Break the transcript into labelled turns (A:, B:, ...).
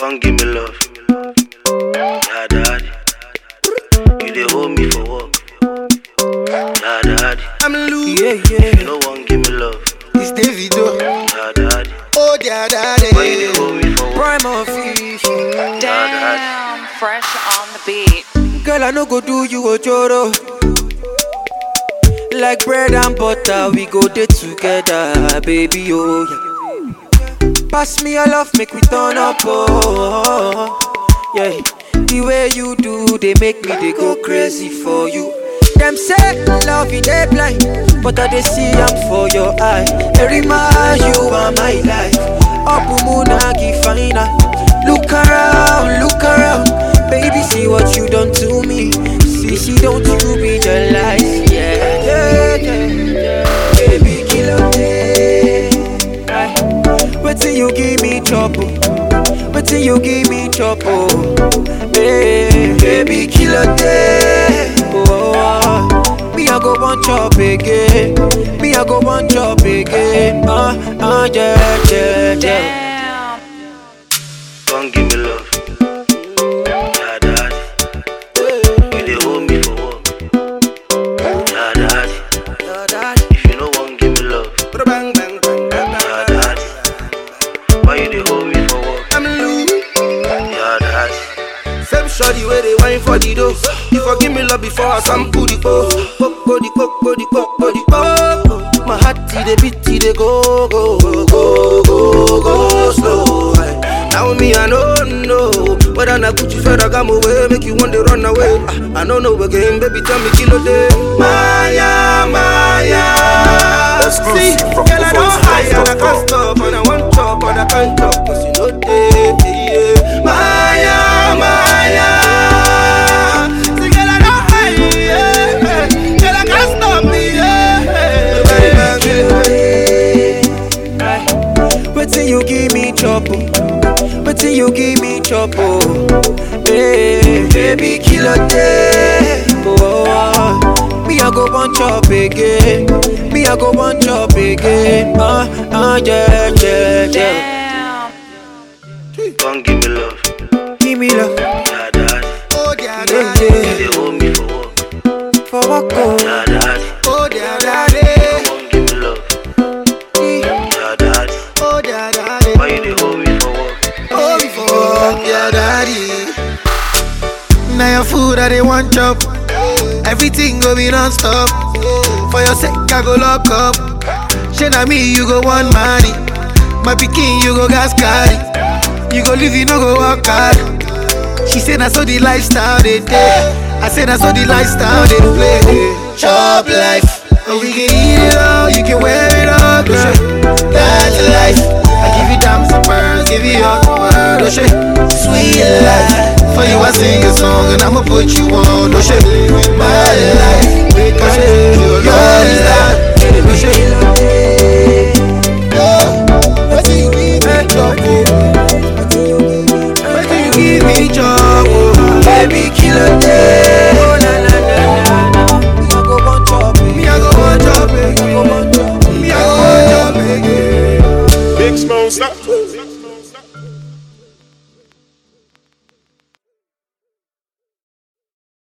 A: Come give me love. Yeah, daddy. You dey hold me for work. Yeah, daddy.
B: I'm Lou.
C: Yeah,
A: You
C: yeah.
A: no one give me love.
B: It's Davido.
A: Yeah, daddy.
B: Oh, yeah, daddy.
A: Why you dey hold me for work?
C: Prime official.
D: Damn, fresh on the beat.
C: Girl, I no go do you ojoro. Like bread and butter, we go day together, baby. Oh yeah. Pass me your love, make we turn up. Oh yeah. The way you do, they make me they go crazy for you. Them say love is they blind, but I they see I'm for your eye. Every man you are my life. Up Munagi fina. Look around, look around, baby. See what you done to me. See, see, don't you realize? Yeah, yeah, yeah, yeah. Baby, kill a day. Wait till you give me trouble. Wait till you give me trouble. Hey, baby, kill a day. Oh, me I go one chop again. Me I go one chop again. Uh, uh, yeah, yeah, yeah.
D: Damn.
A: Come give me love. Yeah, daddy. You dey hold me for work. Yeah, daddy.
C: Yeah, daddy.
A: If you no one give me love.
B: Bang, bang, bang, bang,
A: Yeah,
B: bang.
A: daddy. Why you dey hold me for work?
B: I'm Lou.
A: Yeah, daddy.
B: Same shorty where they wine for the dough. You forgive me love before I sample the po. Poco the coco the coco the coco. My heart till they beat till they go go go go go go slow. Aye. Now me I don't know whether na Gucci Ferragamo way make you want to run away. Ah, I don't know again, baby tell me kilo day. Maya Maya. See,
E: Exclusive from
B: girl I don't hide and I can't
E: Performance
B: stop and I want chop and I can't chop 'cause you know they. Yeah. Maya Maya. See, girl I don't hide. Yeah. Girl I can't stop me. Yeah.
C: Wait till you give me trouble. Wait till you give me trouble. Hey, baby, kill a day. Oh, me I go one chop again. Me I go one chop again. Uh, uh, yeah, yeah, yeah.
D: Damn.
A: Come give me love.
C: Give me love,
A: Yeah, daddy.
B: Oh, dear,
C: yeah,
B: daddy.
A: You
C: yeah.
A: dey hold me for work.
C: For what go?
A: Yeah, daddy.
B: Oh, dear, daddy.
A: Come give me love. Yeah, daddy.
B: Oh, dear, daddy.
A: Why you dey hold me for work?
B: Oh, before, yeah, daddy. Now your food I they want chop. Everything go be non-stop. For your sake I go lock up. Shey na me you go want money. My pikin you go gas carry. You go live you no go work hard. She say na so the lifestyle they day. I say na so the lifestyle they play. Chop life. And we can eat it all, you can wear it all, girl. That's life. I give you diamonds and pearls, give you all the world, oh shit. Sweet life. For you I sing a song and I'ma put you on, oh shit.